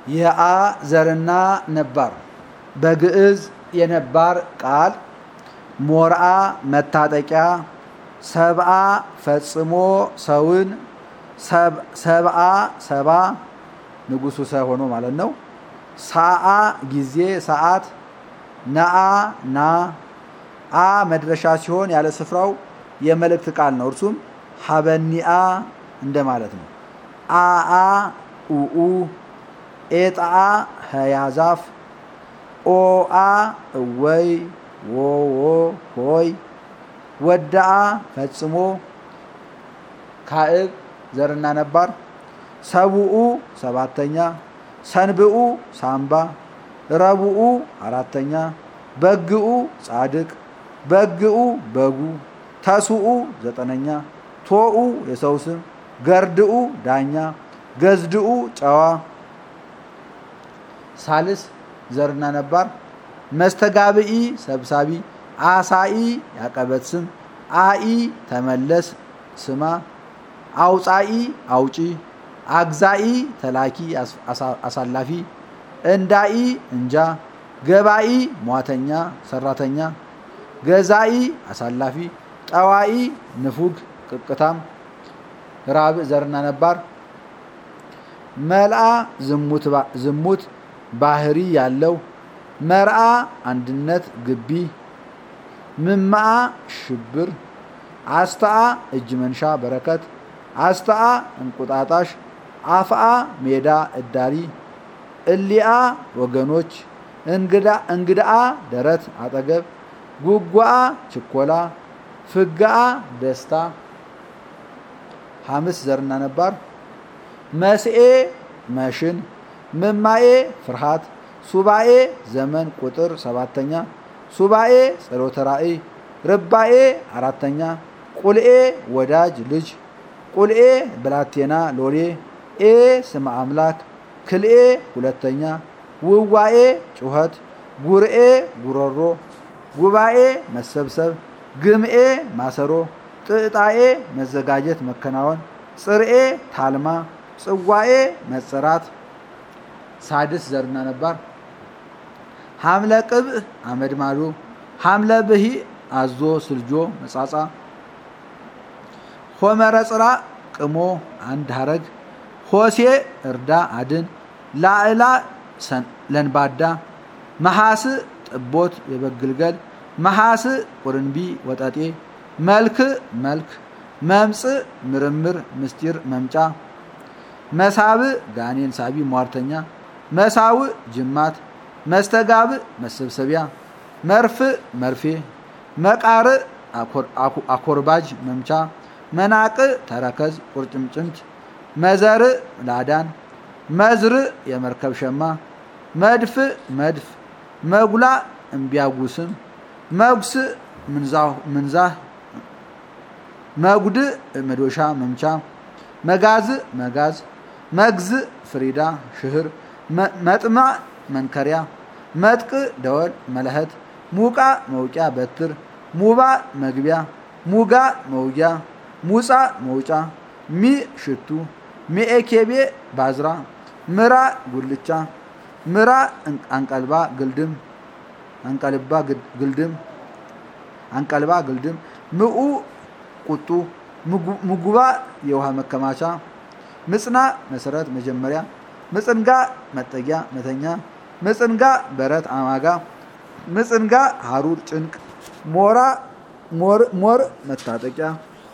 የአ ዘርና ነባር በግዕዝ የነባር ቃል ሞርአ መታጠቂያ ሰብአ ፈጽሞ ሰውን ሰብአ ሰባ ንጉሱ ሰ ሆኖ ማለት ነው። ሳአ ጊዜ ሰዓት ነአ ና አ መድረሻ ሲሆን ያለ ስፍራው የመልእክት ቃል ነው። እርሱም ሀበኒአ እንደማለት ነው። አአ ኡኡ ኤጣአ ህያዛፍ ኦአ እወይ ዎዎ ሆይ ወዳአ ፈጽሞ ካዕብ ዘርና ነባር ሰብኡ ሰባተኛ ሰንብኡ ሳምባ ረቡኡ አራተኛ በግኡ ጻድቅ በግኡ በጉ ተስኡ ዘጠነኛ ቶኡ የሰው ስም ገርድኡ ዳኛ ገዝድኡ ጨዋ ሳልስ ዘርና ነባር መስተጋብኢ ሰብሳቢ አሳኢ ያቀበት ስም አኢ ተመለስ ስማ አውፃኢ አውጪ አግዛኢ ተላኪ አሳላፊ እንዳኢ እንጃ ገባኢ ሟተኛ ሰራተኛ ገዛኢ አሳላፊ ጠዋኢ ንፉግ ቅቅታም ራብዕ ዘርና ነባር መልአ ዝሙት ባህሪ ያለው መርአ አንድነት ግቢ ምማአ ሽብር አስተአ እጅ መንሻ በረከት አስተአ እንቁጣጣሽ አፍአ ሜዳ እዳሪ እሊአ ወገኖች እንግዳአ ደረት አጠገብ ጉጓአ ችኮላ ፍጋአ ደስታ ሐምስ ዘርና ነባር መስኤ መሽን ምማኤ ፍርሃት ሱባኤ ዘመን ቁጥር ሰባተኛ ሱባኤ ጸሎተ ራእይ ርባኤ አራተኛ ቁልኤ ወዳጅ ልጅ ቁልኤ ብላቴና ሎሌ ኤ ስመ አምላክ ክልኤ ሁለተኛ ውዋኤ ጩኸት ጉርኤ ጉሮሮ ጉባኤ መሰብሰብ ግምኤ ማሰሮ ጥጣኤ መዘጋጀት መከናወን ጽርኤ ታልማ ጽዋኤ መጸራት ሳድስ ዘርና ነባር ሐምለ ቅብእ አመድ ማዶ ሐምለ ብሂ አዞ ስልጆ መጻጻ ሆመረ ጽራ ቅሞ አንድ ሀረግ ሆሴ እርዳ አድን ላዕላ ለንባዳ መሐስ ጥቦት የበግልገል መሐስ ቁርንቢ ወጠጤ መልክ መልክ መምፅ ምርምር ምስጢር መምጫ መሳብ ጋኔን ሳቢ ሟርተኛ መሳው ጅማት መስተጋብ መሰብሰቢያ መርፍ መርፌ መቃር አኮርባጅ መምቻ መናቅ ተረከዝ ቁርጭምጭምት መዘር ላዳን መዝር የመርከብ ሸማ መድፍ መድፍ መጉላ እምቢያጉስም መጉስ ምንዛህ መጉድ መዶሻ መምቻ መጋዝ መጋዝ መግዝ ፍሪዳ ሽህር መጥማ መንከሪያ መጥቅ ደወል መለኸት ሙቃ መውቂያ በትር ሙባ መግቢያ ሙጋ መውጊያ ሙፃ መውጫ ሚ ሽቱ ሚኤኬቤ ባዝራ ምራ ጉልቻ ምራ አንቀልባ ግልድም አንቀልባ ግልድም አንቀልባ ግልድም ምኡ ቁጡ ምጉባ የውሃ መከማቻ ምጽና መሰረት መጀመሪያ ምጽንጋ መጠጊያ መተኛ ምጽንጋ በረት አማጋ ምጽንጋ ሀሩር ጭንቅ ሞራ ሞር መታጠቂያ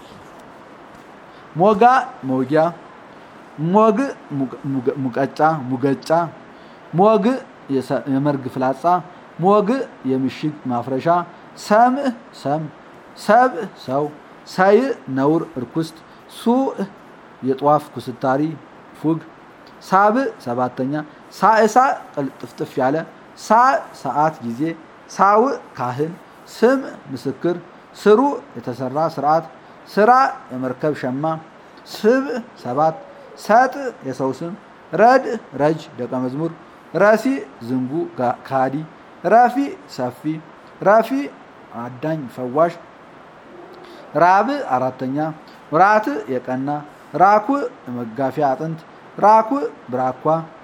ሞጋ መውጊያ ሞግ ሙቀጫ ሙገጫ ሞግ የመርግ ፍላጻ ሞግ የምሽግ ማፍረሻ ሰምዕ ሰም ሰብእ ሰው ሳይ ነውር እርኩስት ሱእ የጧፍ ኩስታሪ ፉግ ሳብዕ ሰባተኛ ሳእሳ ቅልጥፍጥፍ ያለ ሳ ሰዓት ጊዜ ሳውእ ካህን ስም ምስክር ስሩ የተሰራ ስርዓት ስራ የመርከብ ሸማ ስብዕ ሰባት ሰጥ የሰው ስም ረድ ረጅ ደቀ መዝሙር ረሲ ዝንጉ ካዲ ረፊ ሰፊ ረፊ አዳኝ ፈዋሽ ራብ አራተኛ ራት የቀና ራኩ መጋፊያ አጥንት ራኩ ብራኳ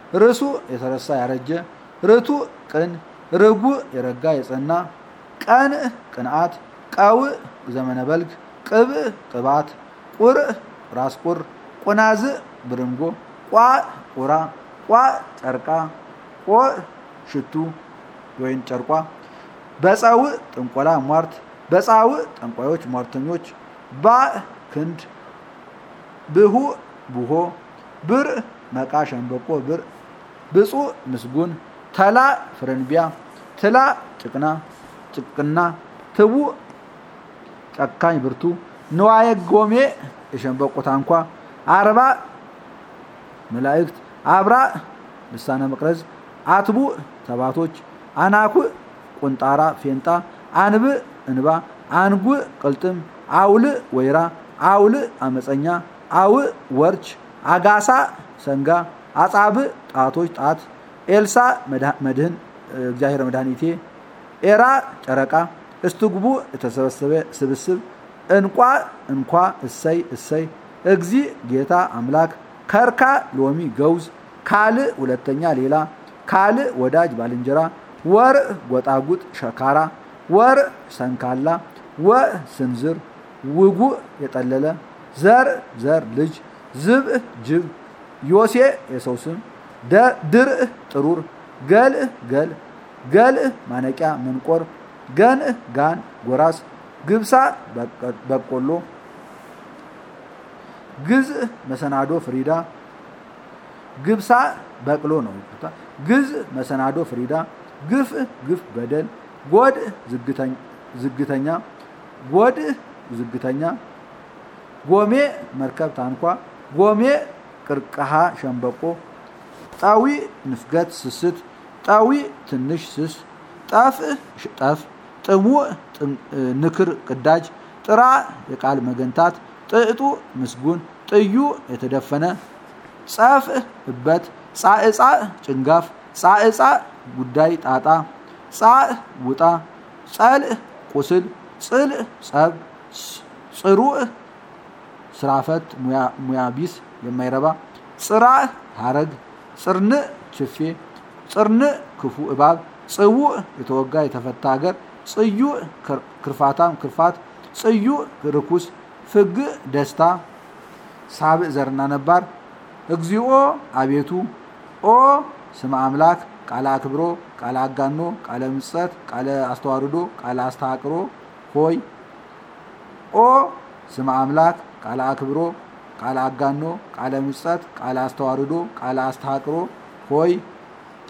ርሱ የተረሳ ያረጀ ርቱ ቅን ርጉዕ የረጋ የጸና ቀንእ ቅንዓት ቀውእ ዘመነ በልግ ቅብእ ቅባት ቁርእ ራስ ቁር ቁናዝእ ብርንጎ ቋዕ ቁራ ቋዕ ጨርቃ ቆዕ ሽቱ ወይን ጨርቋ በፀውእ ጥንቆላ ሟርት በፃውእ ጠንቋዮች ሟርተኞች ባእ ክንድ ብሁእ ቡሆ ብርእ መቃ ሸንበቆ ብርእ ብፁዕ ምስጉን ተላእ ፍረንቢያ ትላእ ጭቅና ጭቅና ትቡእ ጨካኝ ብርቱ ንዋየ ጎሜ የሸንበቆ ታንኳ አርባ መላእክት አብራእ ልሳነ መቅረዝ አትቡእ ተባቶች አናኩእ ቁንጣራ ፌንጣ አንብእ እንባ አንጉእ ቅልጥም አውልእ ወይራ አውልእ አመፀኛ አውእ ወርች አጋሳ ሰንጋ አጻብእ ጣቶች ጣት ኤልሳ መድህን እግዚአብሔር መድኃኒቴ ኤራ ጨረቃ እስትጉቡ የተሰበሰበ ስብስብ እንቋ እንኳ እሰይ እሰይ እግዚ ጌታ አምላክ ከርካ ሎሚ ገውዝ ካልእ ሁለተኛ ሌላ ካልእ ወዳጅ ባልንጀራ ወርእ ጎጣጉጥ ሸካራ ወርእ ሰንካላ ወእ ስንዝር ውጉእ የጠለለ ዘርእ ዘር ልጅ ዝብእ ጅብ ዮሴ የሰው ስም ድርእ ጥሩር ገልእ ገል ገልእ ማነቂያ መንቆር ገንእ ጋን ጎራስ ግብሳ በቆሎ ግዝእ መሰናዶ ፍሪዳ ግብሳ በቅሎ ነው ግዝእ መሰናዶ ፍሪዳ ግፍእ ግፍ በደል ጎድእ ዝግተኛ ጎድእ ዝግተኛ ጎሜ መርከብ ታንኳ ጎሜ ቅርቀሃ ሸንበቆ ጣዊ ንፍገት ስስት ጣዊ ትንሽ ስስ ጠፍእ ጠፍ ጥሙዕ ንክር ቅዳጅ ጥራ የቃል መገንታት ጥዕጡ ምስጉን ጥዩ የተደፈነ ጸፍእ እበት ጻዕጻዕ ጭንጋፍ ጻዕጻዕ ጉዳይ ጣጣ ጻእ ውጣ ጸልእ ቁስል ጽልእ ጸብ ጽሩዕ ስራፈት ሙያ ቢስ የማይረባ ጽራእ ሀረግ ጽርንእ ችፌ ጽርንእ ክፉ እባብ ጽውዕ የተወጋ የተፈታ ሀገር ጽዩዕ ክርፋታም ክርፋት ጽዩዕ ርኩስ ፍግእ ደስታ ሳብእ ዘርና ነባር እግዚኦ አቤቱ ኦ ስመ አምላክ ቃለ አክብሮ ቃለ አጋኖ ቃለ ምጸት ቃለ አስተዋርዶ ቃለ አስተሃቅሮ ሆይ ኦ ስመ አምላክ ቃለ አክብሮ ቃለ አጋኖ ቃለ ምጸት ቃለ አስተዋርዶ ቃለ አስተሃቅሮ ሆይ